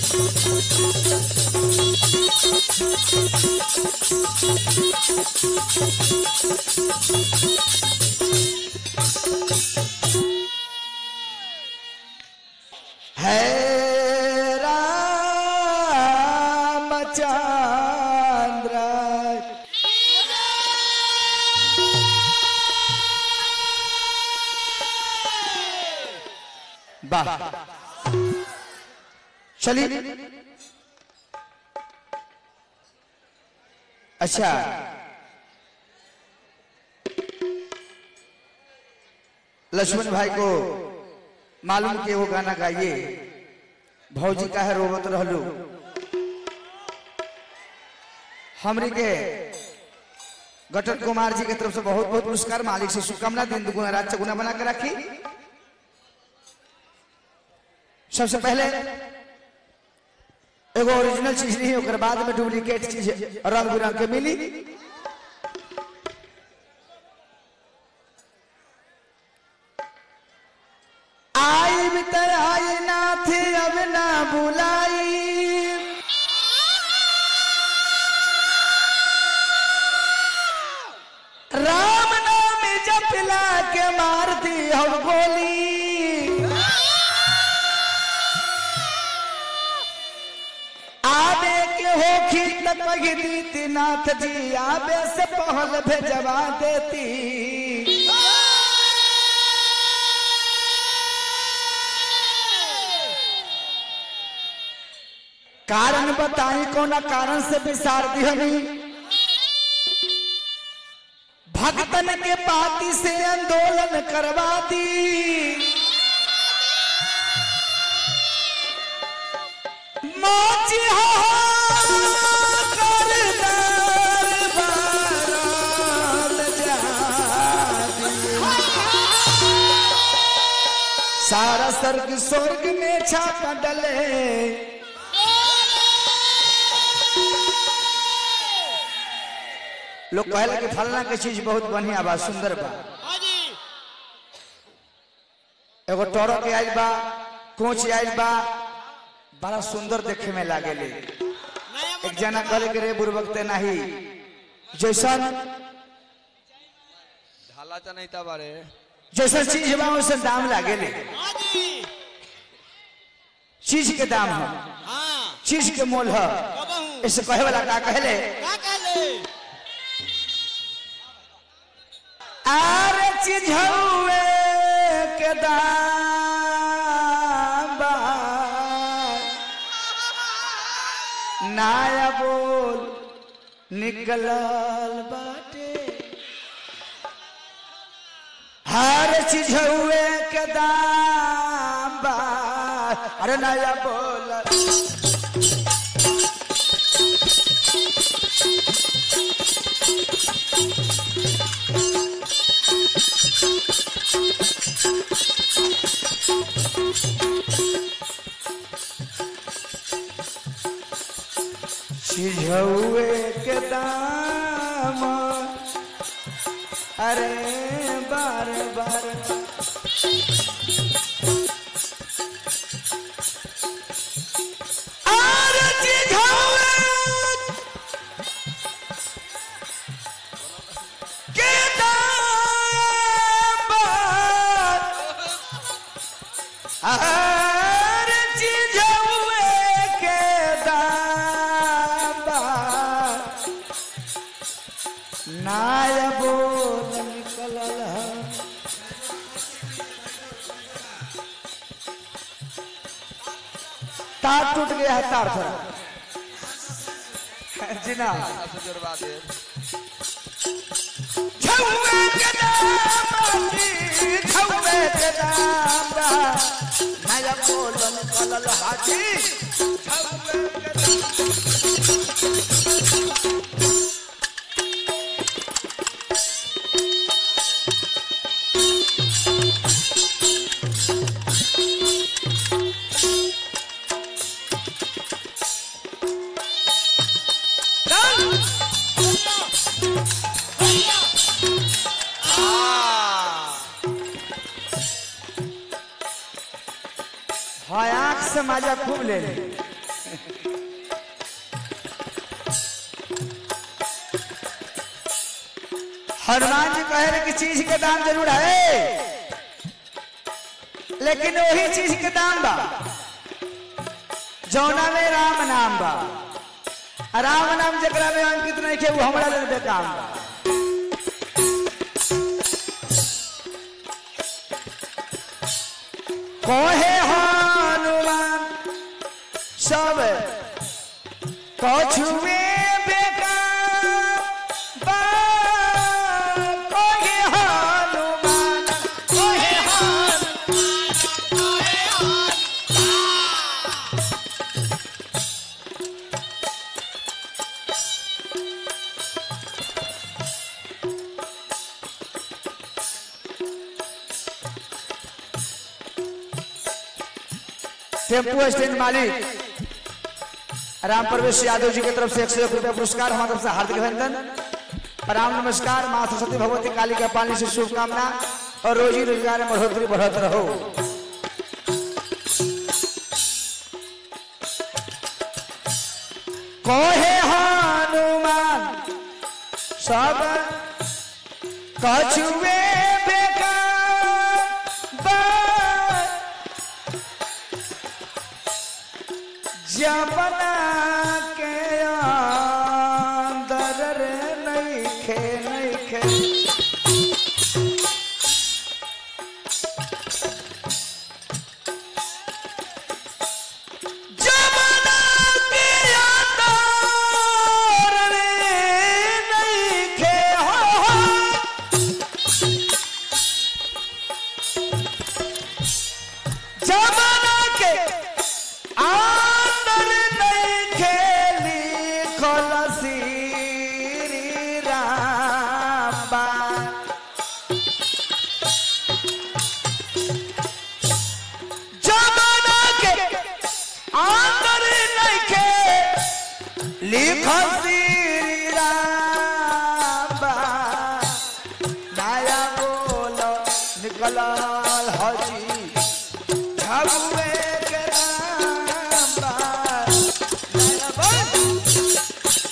है रामचंद्र वाह चलिए अच्छा लक्ष्मण भाई को मालूम कि वो गाना गाइए भौजी का है रोबत रहलू हमरे के गटन कुमार जी के तरफ से बहुत बहुत पुरस्कार मालिक से शुभकामना दिन दुगुना रात चौगुना बना के रखी सबसे पहले एगो ओरिजिनल चीज नहीं ओकर बाद में डुप्लीकेट चीज रंग बिरंग के मिली आई भीतर आई नाथ अब ना बुलाई राम नाम जपला के मार दी हम गोली आबे के होखी त कही दीती नाथ जी आबे से पहल भेजवा देती कारण बताई कोना कारण से विसार दिहनी भक्तन के पाती से आंदोलन करवा दी मोची हो कर दरबारात जा दी। सारा स्वर्ग स्वर्ग में छापा डले लोग कहला कि फलना के चीज बहुत बढ़िया बा सुंदर बा हाँ जी एगो टोरो के आइल बा कोच आइल बा बड़ा सुंदर देखे में लागेले नया एक जना कहले के रे बुरबकते नाही जैसन ढाला तो नहीं था बारे जैसन चीज बा वैसन दाम लागेले हाँ जी चीज के दाम है हाँ चीज के मोल है कब हूँ ऐसे कहे वाला का कहले का कहले आर चीज हउए के दाम बा नाया बोल निकलल बाटे हर चीज हुए के दाम बा अरे नया बोल चीज हुए के दाम अरे बार बार अरे चीज हुए के दाम हर चीज हुए के दाम नाय बोल निकलल है तार टूट गया है तार थोड़ा जी ना से जुड़वा दे छौवे के दाम जी, छौवे के दाम नया बोल निकलल हाजी छौवे के दाम हाँ आँख से मजा खूब ले ले हनुमान जी कहे रहे कि चीज के दाम जरूर है लेकिन वही चीज के दाम बा जौना में राम नाम बा आ राम नाम जकरा में अंकित नहीं के वो हमरा लेल बेकाम बा कहे हनुमान सब कछुए बेकार बा कहे हनुमान कहे हनुमान टेम्पो स्टैंड मालिक राम प्रवेश यादव जी की तरफ से एक सौ एक रुपया पुरस्कार हमारी तरफ से हार्दिक अभिनंदन प्रणाम नमस्कार माँ सरस्वती भगवती काली का पानी से शुभकामना और रोजी रोजगार में बढ़ोतरी बढ़त रहो कहे हनुमान सब कछुए बेकार बा जबना के अंदर रे नइखे नइखे जबना के अंदर रे नइखे हो हो जमाना के आंदर नहीं खेली खलसी रामा जमाना के आंदर नहीं के लिखल श्री रामा नया बोलो निकलल हजी झबुए के रामा नया बोल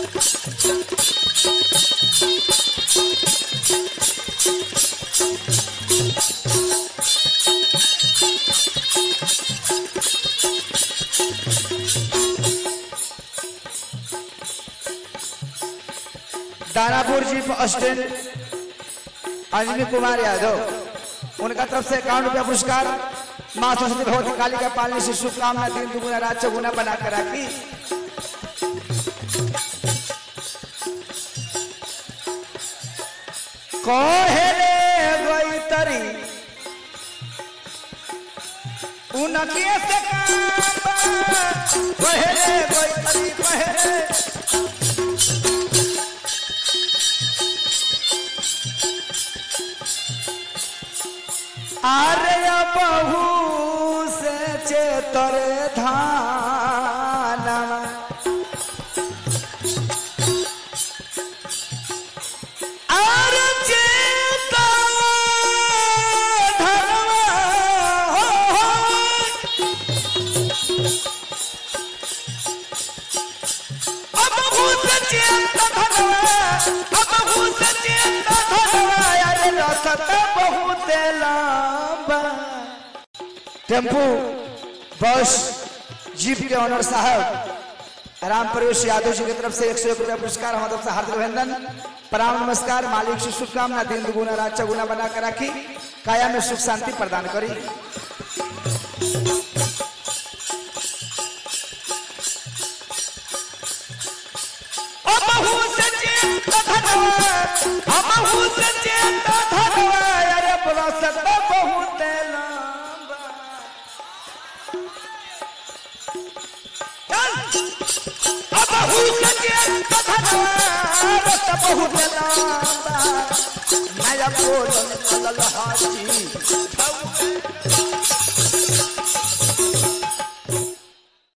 दानापुर जी स्टैंड अंजनी कुमार यादव उनका तरफ से इक्यावन रुपया पुरस्कार माँ सरस्वती भगवती काली का पालने से शुभकामना दिन दुगुना रात चौगुना बना कर राखी कहेले गई तरी उनके से काम कहेले गई तरी कहेले आर्य बहू से चेतर धान आर चेता धनवा हो हो। अब भूत चेता धनवा अब भूत चेता धनवा अरे रसत बहुत लंबा टेम्पू बस जीप के ऑनर साहब राम प्रवेश यादव जी की तरफ से एक सौ एक रुपया पुरस्कार हमारी तरफ से हार्दिक अभिनंदन प्रणाम नमस्कार मालिक से शुभकामना दिन दुगुना रात चौगुना बना कर राखी काया में सुख शांति प्रदान करी अमहु सचेत धनवा, अमहु सचेत धनवा, अरे बरसत बहुत लंबा। अबहु सचेत धनवा, रत बहुत लंबा। नया बोल निकलल हाथी,